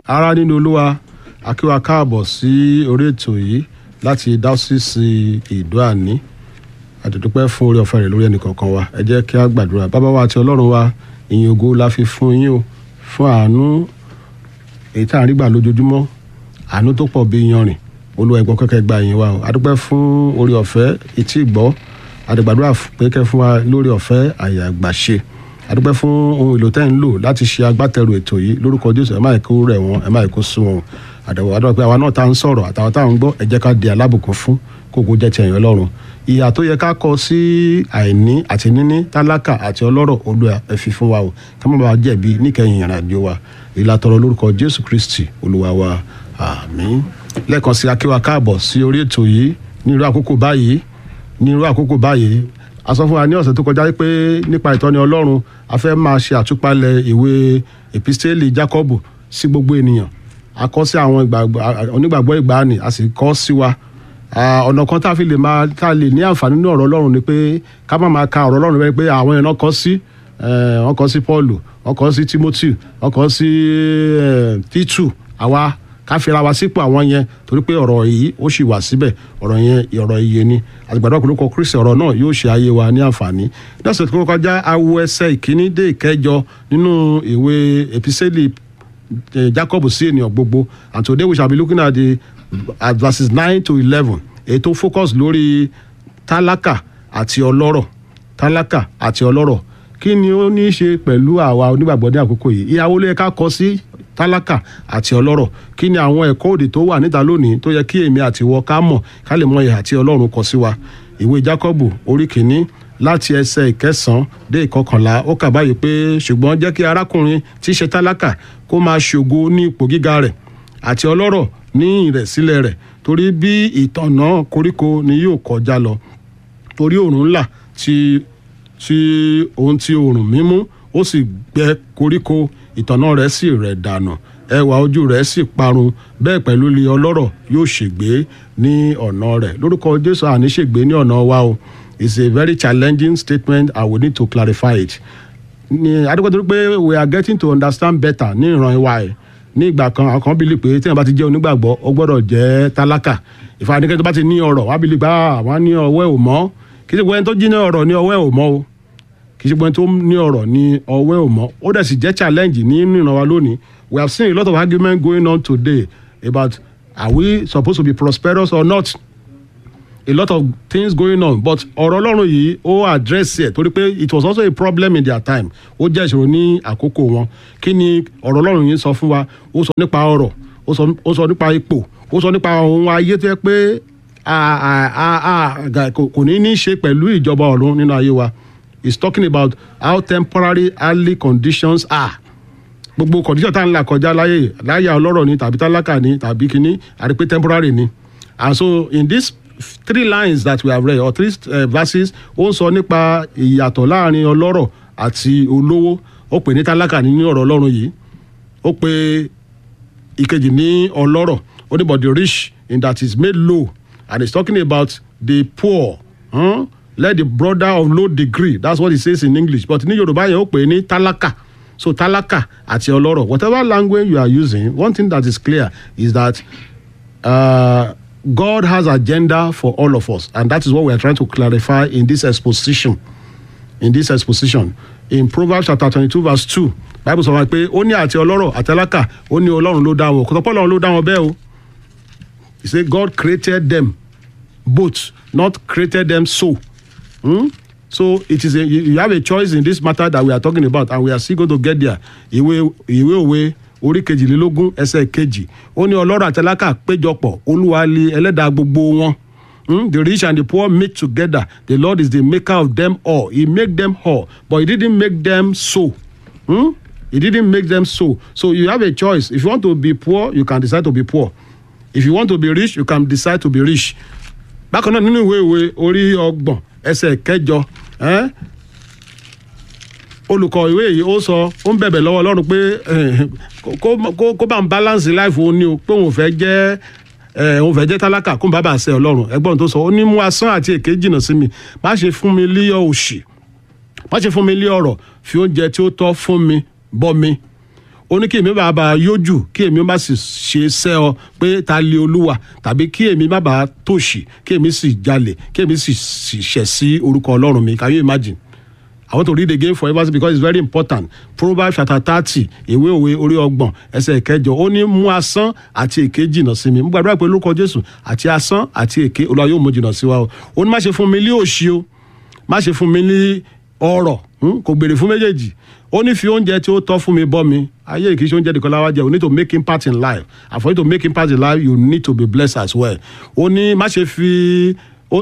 ará nínú olúwa akíwa káàbọ̀ sí orí ètò yìí láti dáṣíṣì ìdó àní àdùdúpẹ́ fún orí ọ̀fẹ́ rẹ̀ lórí ẹnìkọ̀ọ̀kan wa ẹ jẹ́ kí a gbàdúrà bàbá wa àti ọlọ́run wa ìyìn ògo la fi fún yín o fún àánú èyí tá à ń rí gbà lójoojúmọ́ àánú tó pọ̀ bí yanrìn olúwa ẹ̀gbọ́n kẹ́kẹ́ gba ìyìn wa o àdúpẹ́ fún orí ọ̀fẹ́ etí ìgbọ́ àdìgbàdúrà pé kẹ́ fún wa lórí ọ̀fẹ́ àyà àgbàṣe àdúpẹ́ fún ohun èlò tẹ́ ń lò láti ṣe agbátẹrù ètò yìí lórúkọ jésù ẹ má kó rẹ̀ wọ́n ẹ má kó sún wọn àdàwọ àdúrà pé àwa náà tá ń sọ̀rọ̀ àtàwọn tá ń gbọ́ ẹ jẹ́ ká di alábùkún fún kókó jẹ́ ti ẹ̀yìn ọlọ́run ìyà tó yẹ ká kọ sí àìní àti níní tálákà àti ọlọ́rọ̀ olúwa ẹ fi fún wa o ká má bàa jẹ̀bi níkẹyìn ìrìn àjò wa ìlàtọ̀rọ̀ lórúkọ jésù kristi olúwa wa àmín lẹ́ẹ̀kan sí akíwa káàbọ̀ sí orí ètò yìí ní irú àkókò báyìí ní irú àkókò báyìí a sọ fún wa ní ọ̀sẹ̀ tó kọjá pé nípa ìtọ́ni ọlọ́run a fẹ́ máa ṣe àtúpalẹ̀ ìwé epistẹ́lì jákọ́bù sí gbogbo ènìyàn a kọ́ sí àwọn onígbàgbọ́ ìgbàanì a sì kọ́ sí wa ọ̀nà kan tá a fi lè máa tá a lè ní àǹfààní nínú ọ̀rọ̀ ọlọ́run ni pé ká má máa ka ọ̀rọ̀ ọlọ́run bẹ́ẹ̀ pé àwọn èèyàn kọ́ sí wọ́n kọ́ sí paulu wọ́n kọ́ sí timothy wọ́n kọ́ sí titu àwa ká fira wa sípò àwọn yẹn torí pé ọ̀rọ̀ yìí ó sì wà síbẹ̀ ọ̀rọ̀ yẹn ọ̀rọ̀ iye ni àtìgbàdo ọ̀pọ̀lọpọ̀ kristi ọ̀rọ̀ náà yóò ṣe ayé wa ní àǹfààní lọ́sẹ̀ tó kọjá awo ẹsẹ̀ ìkíní dé ìkẹjọ nínú ìwé episẹ́lì jacob sí ènìyàn gbogbo and today we shall be looking at the at verses nine to eleven èyí tó focus lórí tálákà àti ọlọ́rọ̀ tálákà àti ọlọ́rọ̀ kí ni ó ní í ṣe pẹ̀lú àwa onígbàgbọ́ ní àkókò yìí ìyàwó ló yẹ ká kọ sí tálákà àti ọlọ́rọ̀ kí ni àwọn ẹ̀kọ́ òdì tó wà níta lónìí tó yẹ kí èmi àti ìwọ ká mọ̀ ká lè mọ ìhà tí ọlọ́run kọ sí wa ìwé jákọ́bù orí kìíní láti ẹsẹ̀ ìkẹsàn-án dé ìkọkànlá ó kà báyìí pé ṣùgbọ́n jẹ́ kí arákùnrin tí í ṣe tálákà kó máa ṣògo ní ipò gíga rẹ̀ àti ọlọ́rọ̀ ní ìrẹ̀sílẹ̀ rẹ̀ torí bí ìtọ̀nà koríko ni yóò kọjá lọ torí òòrùn ńlá tí tí ohun tí òòrùn mímú ó sì gbẹ koríko ìtọ̀nà rẹ̀ sì rẹ̀ dànù ẹwà ojú rẹ̀ sì parun bẹ́ẹ̀ pẹ̀lú ilé ọlọ́rọ̀ yóò ṣègbé ní ọ̀nà rẹ̀ lórúkọ jésù àní ṣègbé ní ọ̀nà wa o it's a very challenging statement and we need to clarify it ní adúgbò pé we are getting to understand better ní ìran wa ẹ̀ ní ìgbà kan àwọn kan bílí pé téèyàn bá ti jẹ́ onígbàgbọ́ ó gbọ́dọ̀ jẹ́ tálákà ìfàdíkẹ́ tó bá ti ní ọ̀rọ̀ wá bílí pé àwọn ní ọwọ́ ẹ̀ ò mọ́ kí ṣe pé ẹni tó jí ní ọ̀rọ̀ ní ọwọ́ ẹ̀ ò mọ́ o kì í ṣe pé ẹni tó ní ọ̀rọ̀ ní ọwọ́ ẹ̀ ò mọ́ ó dẹ̀ sì jẹ́ challenge ní ìran wa lónìí we have seen a lot of argument going on today about are we supposed to be prosperous or not a lot of things going on but ọ̀rọ̀ ọlọ́run yìí ó address ẹ̀ torí pé it was also a problem in their time ó jẹ́ ìṣòro ní àkókò wọn kí ni ọ̀rọ̀ ọlọ́run yìí sọ fún wa ó sọ nípa ọ̀rọ̀ ó sọ nípa ipò ó sọ nípa ohun ayé tó yẹ pé kò ní ní ṣe pẹ̀lú ìjọba ọ̀run nínú ayé wa he's talking about how temporary early conditions are gbogbo condition tá à ń là kọjá láyé láyé ọlọ́rọ̀ ni tàbí tálákà ni tàbí kíní àti pé temporary ni and so in this three lines that we have read or three uh, verses ó ń sọ nípa ìyàtọ̀ láàrin ọlọ́rọ̀ àti olówó ó pè ní tálákà nínú ọ̀rọ̀ ọlọ́run yìí ó pe ìkejì ní ọlọ́rọ̀ ó ní but the rich in that is made low and he is talking about the poor huh? let the brother of low degree that's what he says in english but ní yorùbá yẹn ó pè ní tálákà so tálákà àti ọlọ́rọ̀ whatever language you are using one thing that is clear is that. Uh, God has agenda for all of us, and that is what we are trying to clarify in this exposition. In this exposition, in Proverbs chapter twenty-two verse two, Bible sọ wá pé ó ní àti ọlọ́rọ̀ àtàlákà ó ní ọlọ́run ló dá wọn kò tọ́pọ̀ ọlọ́run ló dá wọn bẹ́ẹ̀ o. He say God created them both, not created them so. Hmm? So it is a, you have a choice in this matter that we are talking about, and we are still going to get there. Ìwé ìwé òwe orí kejìlélógún ẹsẹ̀ kejì ó ní ọlọ́rọ̀ àtàlákà péjọpọ̀ olúwa lé ẹlẹ́dàá gbogbo wọn mm? the rich and the poor meet together the lord is the maker of them all he make them all but he didn't make them so mm? he didn't make them so so you have a choice if you want to be poor you can decide to be poor if you want to be rich you can decide to be rich bákan náà nínú ìwé ìwé orí ọgbọ̀n ẹsẹ̀ kẹjọ eh? olùkọ́ ìwé yìí ó sọ ó ń bẹ̀bẹ̀ lọ́wọ́ ọlọ́run pé kó bá ń balance life òun ni o pé òun fẹ́ jẹ́ òun fẹ́ jẹ́ tálákà kó ń bá bàa ṣe ọlọ́run ẹgbọ́n tó sọ ó ní mú asán àti èké jìnnà sí mi má ṣe fún mi lé òṣì má ṣe fún mi lé ọ̀rọ̀ fi oúnjẹ tí ó tọ́ fún mi bọ́ mi ó ní kí èmi bá bá a yójú kí èmi má sì ṣe sẹ́ ọ pé ta lé olúwa tàbí kí èmi má bàa tòṣì kí èmi sì jalè kí èmi sì ṣẹ̀ sí orúkọ ọlọ́run mi can you imagine I want to read again for everybody because it's very important. Proverbs chapter thirty ìwé òwe orí ọgbọ̀n ẹsẹ̀ ìkẹjọ ó ní mú asán àti èké jìnnà sí mi. Mo gbàdúrà pé lórúkọ Jésù àti asán àti èké Olúwa yóò mú jìnnà sí wa o. Ó ní má ṣe fún mi ní òṣì o, má ṣe fún mi ní ọrọ̀ kò béèrè fún méjèèjì. Ó ní fi oúnjẹ tí ó tọ́ fún mi bọ́ mi. Ayé kì í ṣe oúnjẹ nìkan láwa jẹ. You need to make impact in life. And for you to make impact in life, you need to be blessed as well. Ó ní má ṣe fi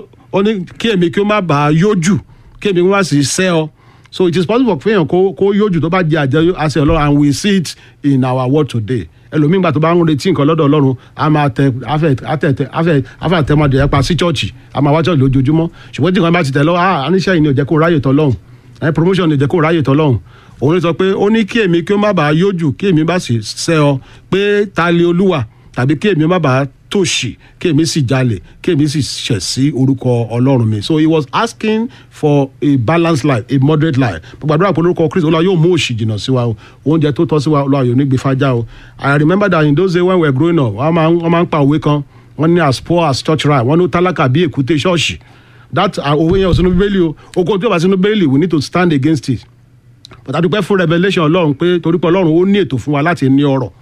ó ní kí èmi kí ó má bàa yójú kí èmi wá sí sẹ́ ọ so it is possible for èèyàn kó kó yójú tó bá jẹ àjẹ àṣẹ ọlọ́run and we see it in our world today ẹlòmíín gbà tó bá ń retí nǹkan lọ́dọ̀ ọlọ́run a máa tẹ afẹ àtẹtẹ afẹ afẹ àtẹmọdé ẹ pa sí chọ́ọ̀chì a máa wá chọ́ọ̀chì lójoojúmọ́ ṣùgbọ́n tí nǹkan bá ti tẹ̀ lọ ah aníṣẹ́ yìí ni ò jẹ́ kó ráyè tọ́ lọ́hùn ẹ promotion ni ò jẹ́ kó ráyè tọ́ lọ́hùn òun ló sọ pé ó ní kí èmi kí ó má bàa yójú kí èmi bá sì sẹ́ ọ pé ta lé olúwa tàbí kí èmi má bàa tòṣì kí èmi sì jalè kí èmi sì ṣẹ̀ sí orúkọ ọlọ́run mi so he was asking for a balanced life a moderate life gbàdúrà pé orúkọ kristu olúwa yóò mú òṣì jìnnà sí wa o oúnjẹ tó tọ́ sí wa olúwa yóò ní gbé fájá o i remember that in those days when we were growing up wọ́n máa wọ́n máa ń pa òwe kan wọ́n ní as poor as church rat wọ́n ní tálákà bí èkúté ṣọ́ọ̀ṣì that òwe yẹn ò sínú bíbélì o oko tí ó bá sínú bíbélì we need to stand against it but a dúpẹ́ fún revelation ọlọ́run pé torí pé ọlọ́run ó ní ètò fún wa láti ní ọrọ̀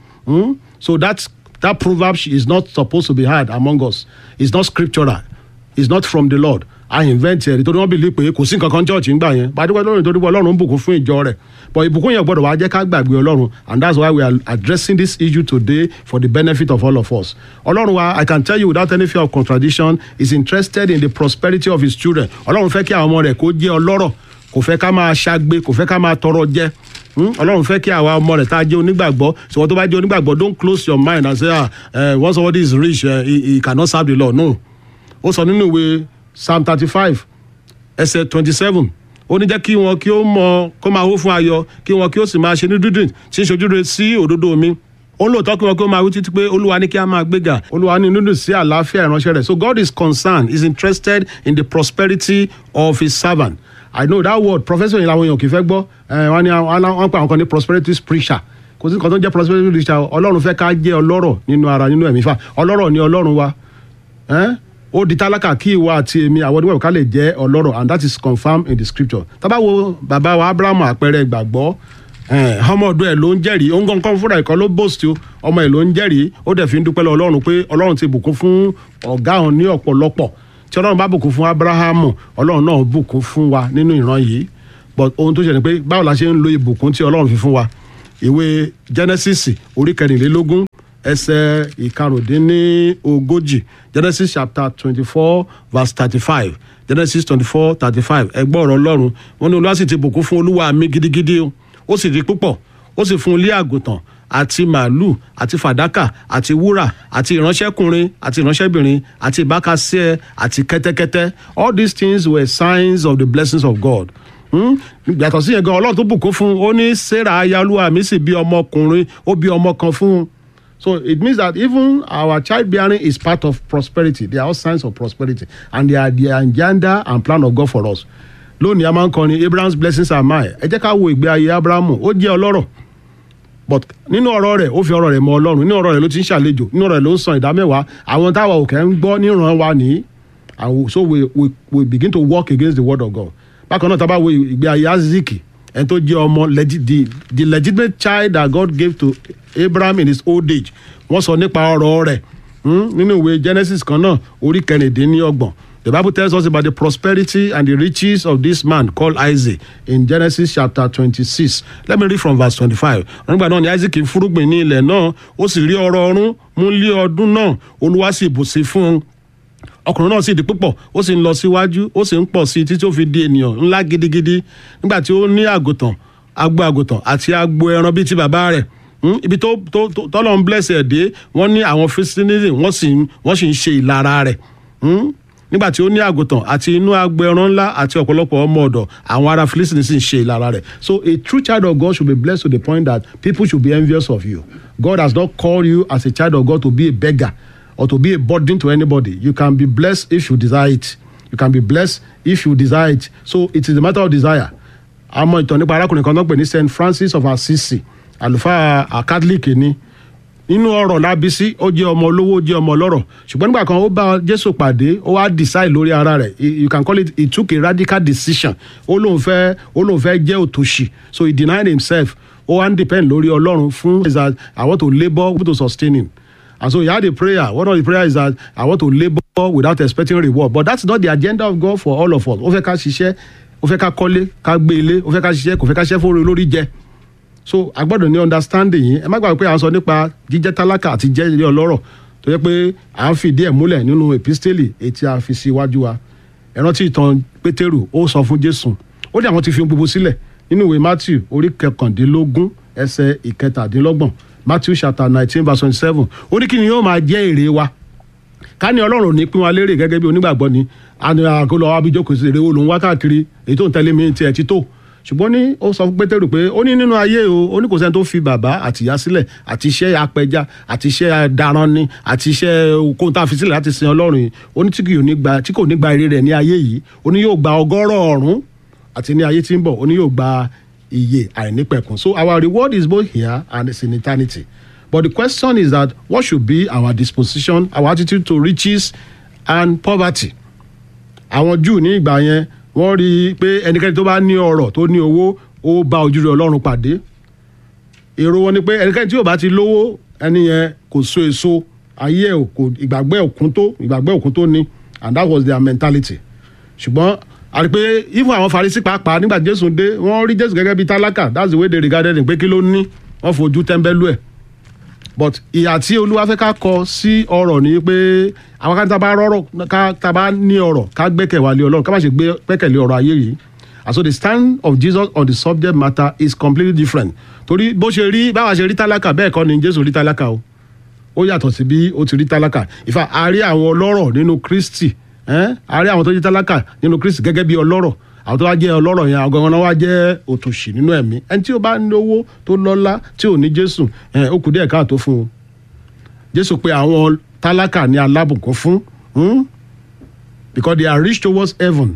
so that's that proverb is not supposed to be heard among us it's not scriptural it's not from the lord i invent ẹ̀ nítorí wọ́n believe pé kò sí nǹkan kan church ńgbà yẹn pàdé lọ́run nítorí pé ọlọ́run ń bùkún fún ìjọ rẹ̀ but ìbùkún yẹn gbọ́dọ̀ wá jẹ́ ká gbàgbé ọlọ́run and that's why we are addressing this issue today for the benefit of all of us ọlọ́run wa i can tell you without any fear of contradiction is interested in the prosperity of his children ọlọ́run fẹ́ kí àwọn ọmọ rẹ̀ kó jẹ́ ọlọ́rọ̀ kò fẹ́ ká máa ṣagbe kò fẹ́ ká máa tọrọ jẹ ọlọ́run fẹ́ kí àwa ọmọ rẹ̀ tá a jẹ́ onígbàgbọ́ ṣùgbọ́n tó bá jẹ́ onígbàgbọ́ don't close your mind and say ah uh, once somebody is rich uh, he, he cannot serve the lord no ó sọ nínú ìwé psalm thirty five ẹsẹ̀ twenty seven ó ní jẹ́ kí wọn kí ó mọ kó máa hó fún ayọ̀ kí wọn kí ó sì máa ṣe ní dídùn tí ń ṣojúre sí òdodo mi ó ń lòótọ́ kí wọn kí ó máa wí títí pé olúwa ní kí a máa gbéga olúwa ní nínú sí àlàáfíà ìránṣẹ́ rẹ̀ so God is concerned is interested in the prosperity of his servant I know that word professor yìí làwọn èèyàn kì í fẹ́ gbọ́ wọ́n ní wọ́n pa àwọn kan ní prosperity preacher kò sí nǹkan tó ń jẹ́ prosperity preacher ọlọ́run fẹ́ ká jẹ́ ọlọ́rọ̀ nínú ara nínú ẹ̀mí fà ọlọ́rọ̀ ni ọlọ́run wa ó di tálákà kí ìwọ àti èmi àwọn oníwẹ̀wò ká lè jẹ́ ọlọ́rọ̀ and that is confirmed in the scripture tá bá wo bàbá wa Abrahamu àpẹẹrẹ ìgbàgbọ́ ọmọ ọdún ẹ ló ń jẹ́rìí ó ń gán kán fúnra ẹ̀kọ́ ló bóòsì o ọmọ ẹ ló ń jẹ́rìí ó dẹ̀ fi ń dúpẹ́ lọ ọlọ́run pé ọlọ́run ti bùkún fún ọ̀gá òun ní ọ̀pọ̀lọpọ̀ tí ọlọ́run bá bùkún fún abrahamu ọlọ́run náà bùkún fún wa nínú ìran yìí but ohun tó ṣe ni pé báwo la ṣe ń lo ìbùkún tí ọlọ́run fi fún wa ìwé genesis orí kẹrìnlélógún ẹsẹ̀ ìkarùndínlógójì genesis chapter twenty four verse thirty five genesis twenty four thirty five ẹgbọ́n ọ̀rọ̀ ọlọ́run wọn ní olúwa sì ti bùkún fún olúwa mi gidigidi o ó sì di púpọ̀ ó sì fún ilé àgùntàn àti màálù àti fàdákà àti wúrà àti ìránṣẹ́kùnrin àti ìránṣẹ́bìnrin àti ìbákasẹ́ àti kẹ́tẹ́kẹ́tẹ́ all these things were signs of the blessings of God yàtọ̀ sí yẹn gan ọlọ́run tó bùkún fún un ó ní sarah ayálúwa mi sì bí ọmọkùnrin ó bí ọmọ kan fún un so it means that even our child bearing is part of prosperity they are all signs of prosperity and they are the agenda and plan of God for us lónìí a máa ń kọrin Abraham's blessings are mine ẹ jẹ́ ká wo ìgbé ayé Abrahamu ó jẹ́ ọlọ́rọ̀ but nínú ọ̀rọ̀ rẹ̀ ó fi ọ̀rọ̀ rẹ̀ mọ ọlọ́run nínú ọ̀rọ̀ rẹ̀ ló ti ń ṣàlejò nínú ọ̀rọ̀ rẹ̀ ló ń san ìdá mẹ́wàá àwọn táwa òkè ń gbọ́ níran wa nìyí and so we, we, we begin to work against the word of God bákan náà tá a bá wo ìgbé ayé aziki ẹni tó jẹ́ ọmọ the the legitimate child that God gave to Abraham in his old age wọ́n sọ nípa ọ̀rọ̀ rẹ̀ nínú ìwé Genesis kan náà orí kẹrìndínlọ́gbọ̀n The Bible tells us about the prosperity and the riches of this man called Isaac in Genesis chapter twenty-six. Let me read from verse twenty-five. Nígbà náà ni Isaac fúrúgbìn ní ilẹ̀ náà, ó sì rí ọrọ̀ ọ̀run mú lé ọdún náà, Olúwa sì bùsí fún un. Ọkùnrin náà sì di púpọ̀, ó sì ń lọ síwájú, ó sì ń pọ̀ sí i títí ó fi di ènìyàn ńlá gidigidi. Nígbà tí ó ní àgùntàn, agbo àgùntàn àti agbo ẹran bíi ti bàbá rẹ̀ ibi tó tó tọ́lọ́ ń bless ẹ̀ dé wọ́n ní àwọn Philistines wọ́n sì wọ́n sì ń ṣe ìlara rẹ̀ nígbà tí ó ní àgùntàn àti inú agbo ẹran ńlá àti ọ̀pọ̀lọpọ̀ ọmọ ọ̀dọ̀ àwọn ará Philistines sì ń ṣe ìlara rẹ̀ so a true child of God should be blessed to the point that people should be envious of you God has not called you as a child of God to be a beggar or to be a burden to anybody you can be blessed if you desire it you can be blessed if you desire it so it is a matter of desire àmọ́ ìtàn nípa arákùnrin kan tó ń pè ní Saint Francis of Assisi àlùfáà à, catholic ni nínú ọ̀rọ̀ lábísí ó jẹ́ ọmọ olówó ó jẹ́ ọmọ ọlọ́rọ̀ ṣùgbọ́n nígbà kan ó bá jésù pàdé ó wá decide lórí ara rẹ̀ He- you can call it he took a radical decision ó lóun fẹ́ ó lóun fẹ́ jẹ́ òtòṣì so he denied himself ó wá ń depend lórí ọlọ́run fún is that i want to labour to sustain him and so he had a prayer one of the prayer is that i want to labour without expecting reward but that's not the agenda of god for all of us ó fẹ́ ká ṣiṣẹ́ ó fẹ́ ká kọ́lé ká gbé ilé ó fẹ́ ká ṣiṣẹ́ kò fẹ́ ká ṣiṣẹ́ fún olórí jẹ so a gbọ́dọ̀ ní understanding yìí ẹ má gbàgbé pé à ń sọ nípa jíjẹ́ tálákà àti jẹ́ ilé ọlọ́rọ̀ tó yẹ pé à ń fìdí ẹ̀ múlẹ̀ nínú epistele etí a fi sí iwájú wa ẹ rántí ìtàn pétérù ó sọ fún jésù ó ní àwọn ti fi ohun gbogbo sílẹ̀ nínú ìwé matthew orí kẹkàndínlógún ẹsẹ̀ ìkẹtàdínlọ́gbọ̀n matthew chapter nineteen verse twenty-seven ó ní kí ni yóò máa jẹ́ èrè wa ká ní ọlọ́run ní pín wa lérè gẹ́gẹ́ bí onígbàgbọ́ ni àni àgọ́ lọ wá bí jókòó sí èrè wo lòun wá káàkiri èyí tó ń tẹ́lẹ̀ mi tiẹ̀ ti tó ṣùgbọ́n ní ó sọ fún pétérù pé ó ní nínú ayé o ó ní kò sẹ́ni tó fi bàbá àti ìyá sílẹ̀ àti iṣẹ́ apẹja àti iṣẹ́ daran ni àti iṣẹ́ okòó tá a fi sílẹ̀ láti sin ọlọ́run yìí ó ní tí kò ní gba tí kò ní gba èrè rẹ̀ ní ayé yìí ó ní yóò gba ọgọ́rọ̀ ọ̀run àti ní ayé tí ń bọ̀ ó ní yóò gba iye àìnípẹ̀kun so our reward is both here and it's in eternity but the question is that what should be our disposition our attitude to riches and poverty àwọn júù ní ìgbà yẹn wọ́n rí i pé ẹnikẹ́ni tó bá ní ọrọ̀ tó ní owó ó bá ojúrere ọlọ́run pàdé èrò wọn ni pé ẹnikẹ́ni tí ò bá ti lówó ẹni yẹn kò so èso ayé ẹ̀ kò ìgbàgbẹ́ òkun tó ìgbàgbẹ́ òkun tó ní and that was their mentality ṣùgbọ́n a rí pé even àwọn farisi pàápàá nígbà tí jésù dé wọ́n rí jésù gẹ́gẹ́ bí tálákà that's the way they regarded him pé kí ló ní wọ́n fojú tẹ́ńbẹ́lú ẹ̀ but ìyà tí olúwa fẹ́ ká kọ sí ọ̀rọ̀ ni pé àwọn kan tá a bá rọrọ̀ ká tá a bá ní ọ̀rọ̀ ká gbẹ́kẹ̀ wá lé ọlọ́run ká má ṣe gbé gbẹ́kẹ̀lé ọ̀rọ̀ ayé yìí and so the stand of jesus on the subject matter is completely different torí bó ṣe rí báwa ṣe rí tálákà bẹ́ẹ̀ kọ́ ni jésù rí tálákà o ó yàtọ̀ sí bí ó ti rí tálákà ìfà a rí àwọn ọlọ́rọ̀ nínú kristi ẹ́n? a rí àwọn tó jẹ́ tálákà nínú kristi gẹ́gẹ́ bí ọlọ́rọ̀ àwọn tó wá jẹ́ ọlọ́rọ̀ yẹn àwọn gangan náà wá jẹ́ òtòṣì nínú ẹ̀mí ẹni tí ó bá ní owó tó lọ́lá tí ò ní jésù ẹ̀, ó kù díẹ̀ káàtó fún un jésù pé àwọn tálákà ní alábùkún fún hmm? because they are rich towards heaven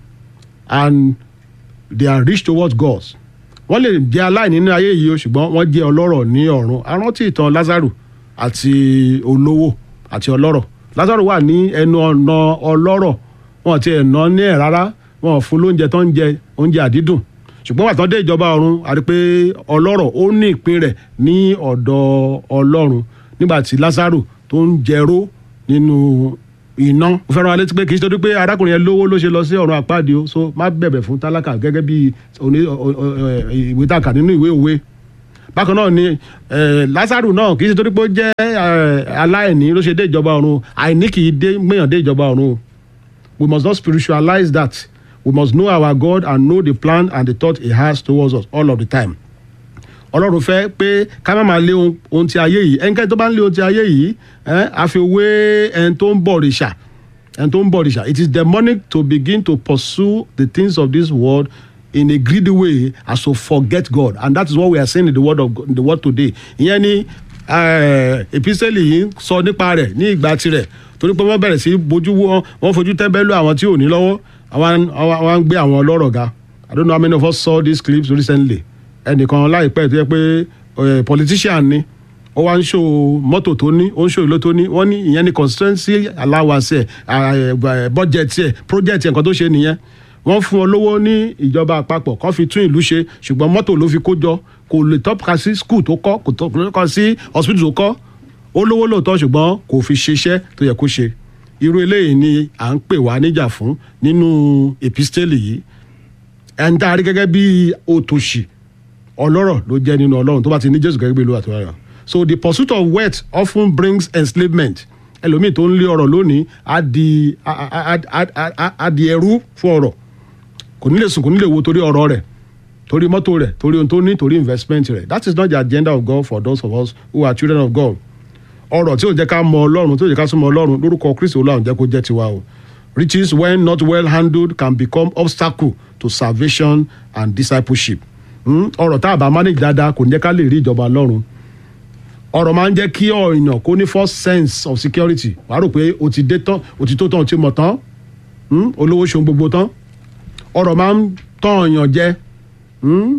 and they are rich towards God wọ́n lè jẹ́ aláìní ní ayé yìí o ṣùgbọ́n wọ́n jẹ́ ọlọ́rọ̀ ní ọ̀run arántí ìtàn lázaro àti olówó àti ọlọ́rọ̀ lázaro wà ní ẹnu ọ̀nà ọlọ́rọ̀ wọn ti ẹ̀ ná ní ẹ̀ rárá wọn ò fún lóúnjẹ tó ń jẹ oúnjẹ àdídùn ṣùgbọ́n wàtí wọ́n dé ìjọba ọ̀run a rí pé ọlọ́rọ̀ ó ní ìpín rẹ̀ ní ọ̀dọ̀ ọlọ́run nígbà tí lázaro tó ń jẹró nínú iná mo fẹ́ràn alẹ́ tí pé kì í ṣe torí pé arákùnrin yẹn lówó ló ṣe lọ sí ọ̀run àpáàdé o so má bẹ̀bẹ̀ fún tálákà gẹ́gẹ́ bí oní ọ- ọ- ọ- ìwé tàkà nínú ìwé òwe bákan náà ni eh, lázaro náà kì í ṣe torí pé ó jẹ́ eh, aláìní ló ṣe dé ìjọba ọ̀run àìní kì í dé gbéyàn dé ìjọba ọ̀run o we must not spiritualize that we must know our God and know the plan and the thought he has towards us all of the time ọlọ́run fẹ́ pé ká má máa lé ohun ohun ti ayé yìí ẹnikẹ́ni tó bá ń lé ohun ti ayé yìí ẹ́ a fi wé ẹni tó ń bọ̀ rìṣà ẹni tó ń bọ̀ rìṣà it is demonic to begin to pursue the things of this world in a greedy way as to forget God and that is what we are saying in the word of God, in the word today ìyẹn ni epistle yìí sọ nípa rẹ̀ ní ìgbà tirẹ̀ torí pé wọ́n bẹ̀rẹ̀ sí bójú wọn wọ́n fojú tẹ́ńbẹ́lú àwọn tí ò ní lọ́wọ́ àwọn àwọn ń gbé àwọn ọlọ́rọ̀ ga I don't know how many of us saw these clips recently ẹnìkan láìpẹ́ tó yẹ pé eh, politician ni ó wá ń ṣó mọ́tò tó ní ó ń ṣó ìlú tó ní wọ́n ní ìyẹn ní constituency allowance ẹ̀ budget ẹ̀ project ẹ̀ nǹkan tó ṣe nìyẹn wọ́n fún ọ lówó ní ìjọba àpapọ̀ kó fi tún ìlú ṣe ṣùgbọ́n mọ́tò ló fi kó jọ kò lè tọ́ka sí school tó kọ́ kò tọ́ka sí hospital tó kọ́ ó lówó lóòótọ́ ṣùgbọ́n kò fi ṣiṣẹ́ tó yẹ kó ṣe irú eléyìí ni à ń pè wá níjà fún nínú epistele yìí ẹni tá a rí gẹ́gẹ́ bí òtòṣì ọlọ́rọ̀ ló jẹ́ nínú ọlọ́run tó bá ti ní jésù gẹ́gẹ́ bí olúwa tó rà so the pursuit of wealth often brings enslavement ẹlòmíì tó ń lé ọrọ̀ lónìí á di á- á- á- á- á- á di ẹrú fún ọrọ̀ kò ní lè sùn kò ní lè wo torí ọrọ̀ rẹ̀ torí mọ́tò rẹ̀ torí ohun tó ní torí investment rẹ̀ that is not the agenda of God for those of us who are children of God ọrọ̀ tí ò jẹ́ ká mọ ọlọ́run tí ò jẹ́ ká súnmọ́ ọlọ́run lórúkọ kristi olúwa jẹ́ kó jẹ́ tiwa o riches when not well handled can become obstacle to salvation and discipleship Hmm? ọrọ̀ tá a bá manage dáadáa kò ní jẹ́ ká lè rí ìjọba ọlọ́run ọrọ̀ máa ń jẹ́ kí ọ̀yàn kó ní first sense of security wàá rò pé o ti dé tán o ti tó tán o ti mọ̀ tán Hmm? olówó ṣohun gbogbo tán ọrọ̀ máa ń tán ọ̀yàn jẹ Hmm?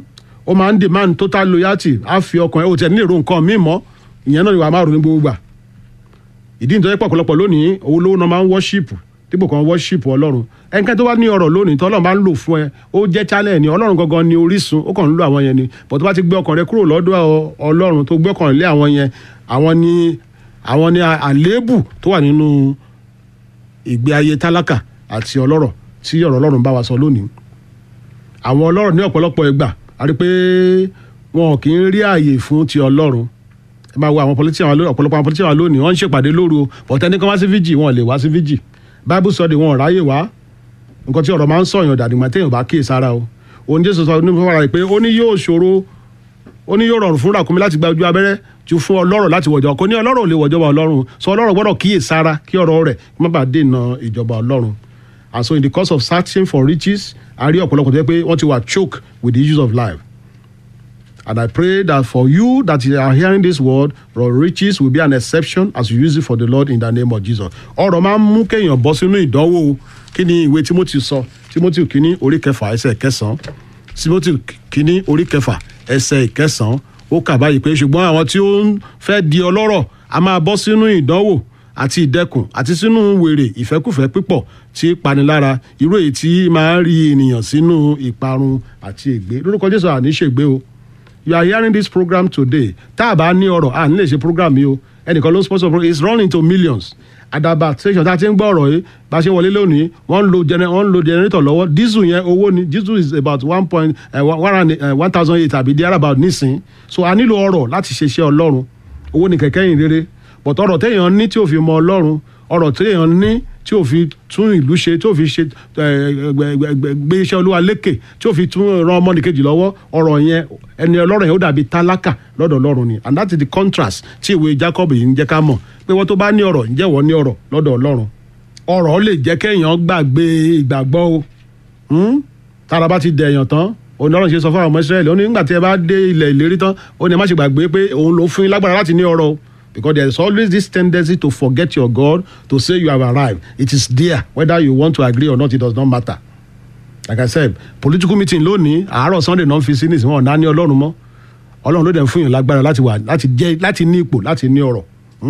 ó máa ń demand total loyalty á fi ọkàn ẹ̀ ó tẹ̀ ní èrò nǹkan míì mọ́ ìyẹn náà ni wàá máa rò ní gbogbo gbà ìdí nítorí pọ̀ ọ̀pọ̀lọpọ̀ lónìí owó lówó náà máa ń worship dípò kan worship ọlọ́run ẹnikẹ́ni tó bá ní ọ̀rọ̀ lónìí tọ́lọ́run bá ń lò fún ẹ ó jẹ́ channel ni ọlọ́run gangan ni orísun ó kàn ń lo àwọn yẹn ni but tó bá ti gbé ọkàn rẹ kúrò lọ́dọ̀ ọlọ́run tó gbé ọkàn lé àwọn yẹn àwọn ni àwọn ni àléébù tó wà nínú ìgbé ayé tálákà àti ọlọ́rọ̀ tí ọ̀rọ̀ ọlọ́run bá wa sọ lónìí àwọn ọlọ́rọ̀ ní ọ̀pọ̀lọpọ̀ ìgbà a rí pé wọn kì í rí ààyè fún ti ọlọ́run ẹ máa wo àwọn politician ọ̀pọ̀lọpọ̀ àwọn politician lónìí wọ́n ń ṣèpàdé lóru bọ̀tẹ́ni kan wá sí fíjì wọn lè wá sí fíjì bible study wọn ò ráyè wá nǹkan tí ọ̀rọ̀ máa ń sọ̀yàn dàdìgbà téèyàn bá kíyè sára o òun jésù sọ ní fúnra rẹ̀ pé ó ní yóò ṣòro ó ní yóò rọrùn fún ràkúnmí láti gba ojú abẹ́rẹ́ ju fún ọlọ́rọ̀ láti wọ̀jọ́ kò ní ọlọ́rọ̀ ò lè wọ̀jọba ọlọ́run sọ ọlọ́rọ̀ gbọ́dọ̀ kíyè sára kí ọ̀rọ̀ rẹ̀ kí má bàa dènà ìjọba ọlọ́run and so in the course of searching for riches a rí ọ̀pọ̀lọpọ̀ tó yẹ pé wọ́n ti wà choke with the issues of life and I pray that for you that you are hearing this word your riches will be an exception as you use it for the Lord in the name of Jesus ọ̀rọ̀ máa ń mú kéèyàn bọ́ sínú ìdánwò kí ni ìwé Timothy sọ Timothy kínní orí kẹfà ẹsẹ̀ kẹsàn-án Timothy kínní orí kẹfà ẹsẹ̀ ìkẹsàn-án ó kà báyìí pé ṣùgbọ́n àwọn tí ó ń fẹ́ di ọlọ́rọ̀ a máa bọ́ sínú ìdánwò àti ìdẹkùn àti sínú wèrè ìfẹ́kùfẹ́ pípọ̀ tí panilára irú èyí tí máa ń rí ènìyàn sínú ìparun àti ègbé lórúkọ Jésù àní ṣègbé o you are hearing this program today tá a bá ní ọ̀rọ̀ à ní lè ṣe program yìí o ẹnìkan ló ń sponsor program it's running to millions àdàbà station tá a ti ń gbọ́ ọ̀rọ̀ yìí bá a ṣe wọlé lónìí wọ́n ń lo wọ́n ń lo generator lọ́wọ́ diesel yẹn owó ni diesel is about one point one thousand eight àbí there about nísìn so a nílò ọ̀rọ̀ láti ṣe iṣẹ́ ọlọ́run owó ni kẹ̀kẹ́ yìí rere but ọ̀rọ̀ téèyàn ní tí ò fi mọ ọlọ́run ọ̀rọ̀ téèyàn ní tí ò fi tún ìlú ṣe tí ò fi ṣe gbé iṣẹ́ olúwa lékè tí ò fi tún ran ọmọnìkejì lọ́wọ́ ọ̀rọ̀ yẹn ẹni ọlọ́run yẹn ó dàbí tálákà lọ́dọ̀ ọlọ́run ni and that is the contrast tí ìwé Jacob yìí ń jẹ́ ká mọ̀ pé wọ́n tó bá ní ọ̀rọ̀ ǹjẹ́ wọ́n ní ọ̀rọ̀ lọ́dọ̀ ọlọ́run ọ̀rọ̀ lè jẹ́ kéèyàn gbàgbé ìgbàgbọ́ o tára bá ti dẹ̀yàn tán òun lọ́rùn ṣe sọ fún àwọn ọmọ Israẹli ó ní nígbà tí ẹ bá dé ilẹ̀ ìlérí tán ó ní ẹ má ṣe gbàgbé pé òun ló fún yín lágbára láti ní ọrọ̀ o because there is always this tendency to forget your God to say you have arrived it is there whether you want to agree or not it does not matter like I said political meeting lónìí àárọ̀ Sunday náà fi sí nísìnyí wọn náà ní ọlọ́run mọ́ ọlọ́run ló dẹ̀ ń fún yín lágbára láti wà láti jẹ́ láti ní ipò láti ní ọrọ̀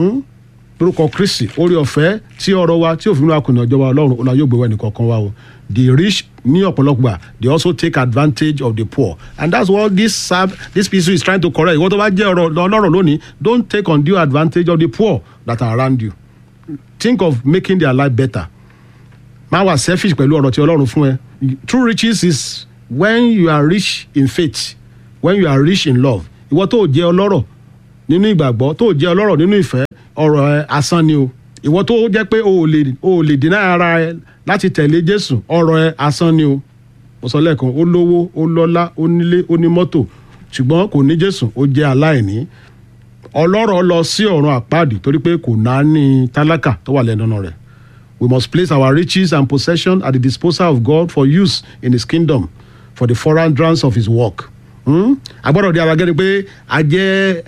lórúkọ Kristi orí ọ̀fẹ́ tí ọrọ̀ wa tí òfin wa kùnà ìjọba ọlọ́run ọlọ́run yóò gbé wẹ́nì kọ̀ọ̀kan wa o the rich ní ọ̀pọ̀lọpọ̀ they also take advantage of the poor and that's what this sab this piece is trying to correct ìwọ́n tó bá jẹ́ ọ̀rọ̀ ọlọ́rọ̀ lónìí don't take undue advantage of the poor that are around you think of making their life better má wà selfish pẹ̀lú ọ̀rọ̀ tí ọlọ́run fún ẹ true riches is when you are rich in faith when you are rich in love ìwọ tó jẹ́ ọlọ́rọ̀ nínú ìgbàgbọ́ tó jẹ́ ọlọ́rọ̀ nínú ìfẹ́ ọ̀rọ̀ ẹ asán ni o ìwọ tó jẹ́ pé o ò lè o ò lè dínà ara ẹ láti tẹ̀lé Jésù ọ̀rọ̀ ẹ asán ni o mo sọ lẹ́ẹ̀kan ó lówó ó lọ́lá ó nílé ó ní mọ́tò ṣùgbọ́n kò ní Jésù ó jẹ́ aláìní ọlọ́rọ̀ lọ sí ọ̀run àpáàdì torí pé kò náà ní tálákà tó wà lẹ́nu rẹ̀ we must place our riches and possession at the disposal of God for use in his kingdom for the furtherance of his work a gbọ́dọ̀ di ara gẹ́ni pé a jẹ́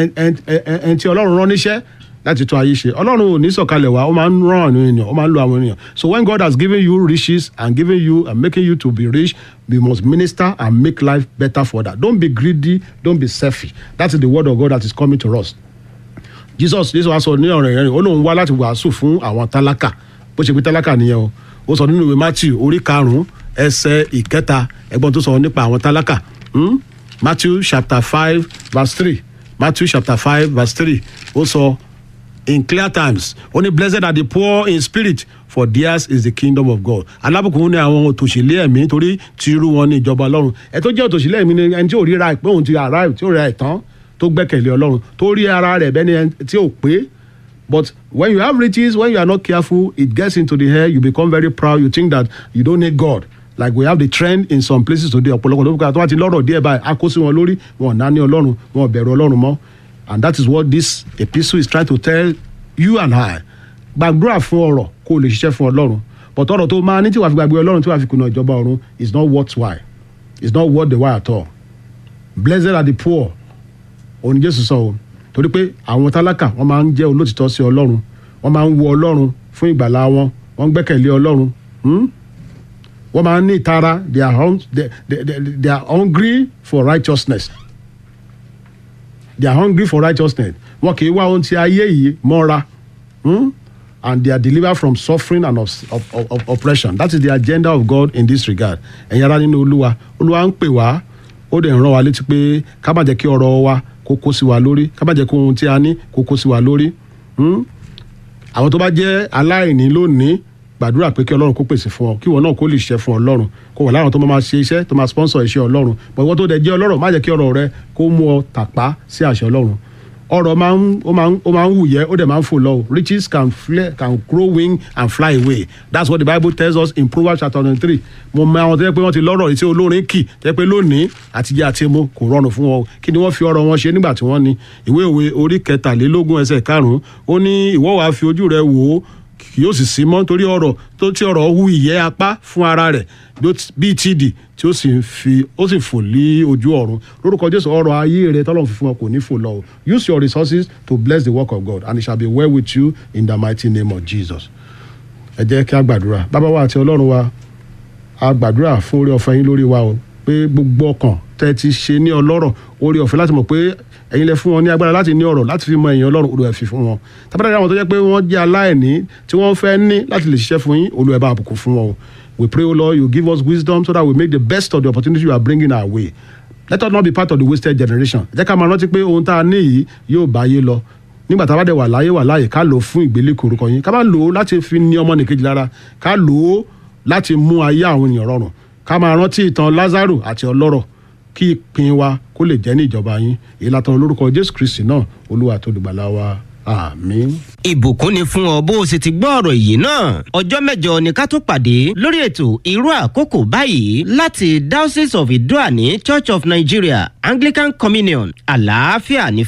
ẹn tí ọlọ́run rán níṣẹ́ láti tún ayé ṣe ọlọ́run ò ní sọ̀kalẹ̀ wá ó máa ń rán àwọn ènìyàn ó máa ń lo àwọn ènìyàn so when God has given you riches and given you and making you to be rich we must minister and make life better for that don't be greedy don't be selfish that is the word of God that is coming to us Jesus Jesus wa sọ ní ọ̀rọ̀ ìrìn ó lóun wá láti wàásù fún àwọn tálákà bó ṣe pé tálákà nìyẹn o ó sọ nínú ìwé Matthew orí karùn-ún ẹsẹ̀ ìkẹta ẹgbọ́n tó sọ nípa àwọn tálákà Matthew chapter five verse three Matthew chapter five verse three ó sọ in clear times ó ní blessed are the poor in spirit for theirs is the kingdom of God alábùkún ní àwọn òtòṣìlẹ̀ ẹ̀mí torí ti irú wọn ní ìjọba ọlọ́run ẹ̀ tó jẹ́ òtòṣìlẹ̀ ẹ̀mí ni ẹni tí ò ríra pé òun ti arrive tí ò ríra ẹ̀ tán tó gbẹ́kẹ̀lé ọlọ́run tó rí ara rẹ̀ bẹ́ni ẹni tí ò pé but when you have riches when you are not careful it gets into the hair you become very proud you think that you don't need God like we have the trend in some places today ọ̀pọ̀lọpọ̀ ló kọ́ àti lọ́rọ̀ díẹ̀ báyìí a kó sí wọn lórí wọn ò náà ní ọlọ́run wọn ò bẹ̀rù ọlọ́run mọ́ and that is what this epistle is trying to tell you and I gbàdúrà fún ọrọ̀ kó o lè ṣiṣẹ́ fún ọlọ́run but ọrọ̀ tó máa ní tí wàá fi gbàgbé ọlọ́run tí wàá fi kùnà ìjọba ọ̀run is not worthwhile is not worth the while at all blessed are the poor òní Jésù sọ o torí pé àwọn tálákà wọ́n máa ń jẹ́ olótìtọ́ sí ọlọ́run wọ́n máa ń wo ọlọ́run fún ìgbàlá wọn wọ́n gbẹ́kẹ̀lé ọlọ́run wọ́n máa ń ní ìtara they are hung they, they, they, they are hungry for righteousness they are hungry for righteousness wọn kì í wá ohun tí ayé yìí mọ́ra hmm? and they are delivered from suffering and of, of, of, of oppression that is the agenda of God in this regard ẹ̀yin ará nínú olúwa olúwa ń pè wá ó dẹ̀ ń rán wa létí pé ká má jẹ́ kí ọrọ̀ wa kó kó sí wa lórí ká má jẹ́ kí ohun tí a ní kó kó sí wa lórí hmm? àwọn tó bá jẹ́ aláìní lónìí gbàdúrà pé kí ọlọ́run kó pèsè fún ọ kí ìwọ náà kó lè ṣiṣẹ́ fún ọlọ́run kó wà láwọn tó máa ṣe iṣẹ́ tó máa sponsor iṣẹ́ ọlọ́run bọ̀ ìwọ tó dẹ̀ jẹ́ ọlọ́rọ̀ má jẹ́ kí ọ̀rọ̀ rẹ kó mú ọ tàpá sí àṣẹ ọlọ́run ọrọ̀ máa ń ó máa ń ó máa ń wùyẹ́ ó dẹ̀ máa ń fò lọ riches can fly can grow wing and fly away that's what the bible tells us in proverbs chapter twenty three mo mọ àwọn tó yẹ pé wọ́n ti lọ́rọ̀ tí olórin kì tó yẹ pé lónìí àtijọ́ àti emu kò rọrùn fún wọn kí ni wọ́n fi ọrọ̀ wọn ṣe nígbà tí wọ́n ní ìwé òwe orí kẹtàlélógún ẹsẹ̀ karùn-ún ó ní ìwọ wàá fi ojú rẹ wò ó kì yóò sì sí mọ́ torí ọ̀rọ̀ tó tí ọ̀rọ̀ hu ìyẹ́ apá fún ara rẹ̀ bíi tìdì tí ó sì fi ó sì fò lé ojú ọ̀run lórúkọ jésù ọrọ̀ ayé rẹ tọ́lọ́run fi fún ọ kò ní fò lọ o use your resources to bless the work of God and it shall be well with you in the mighty name of Jesus ẹ jẹ́ kí a gbàdúrà bàbá wa àti ọlọ́run wa a gbàdúrà fún orí ọ̀fẹ́ yín lórí wa o pé gbogbo ọkàn tẹ́ ti ṣe ní ọlọ́rọ̀ orí ọ̀fẹ́ láti mọ̀ pé ẹ̀yin lẹ fún wọn ní agbára láti ní ọ̀rọ̀ láti fi mọ ẹ̀yin ọlọ́run olùwẹ̀ fi fún wọn tábàdàdà àwọn tó jẹ́ pé wọ́n jẹ́ aláìní tí wọ́n fẹ́ ní láti lè ṣiṣẹ́ fún yín olùwẹ̀ bá àbùkù fún wọn o we pray o lord you give us wisdom so that we make the best of the opportunity you are bringing our way let us not be part of the wasted generation jẹ́ ká máa rántí pé ohun tá a ní yìí yóò bá yé lọ nígbà tá a bá dẹ̀ wà láyé wà láyé ká lò ó fún ìgbélékè orúkọ yín ká má lò ó láti fi ní ọmọ nìkejì lára ká lò ó láti mú ayé àwọn ènìyàn rọrùn ká máa rántí ìtàn Lázárù àti ọlọ́rọ̀ kí ìpín wa kó lè jẹ́ ní ìjọba yín èyí látọ̀ lórúkọ Jésù Kristi náà olúwa tó dùgbàlà wa àmín. ìbùkún ni fún ọ bó o sì ti gbọ́ ọ̀rọ̀ yìí náà ọjọ́ mẹ́jọ ni ká tó pàdé lórí ètò irú àkókò báyìí láti Diocese of Idoani Church of Nigeria Anglican Communion àlàáfíà ní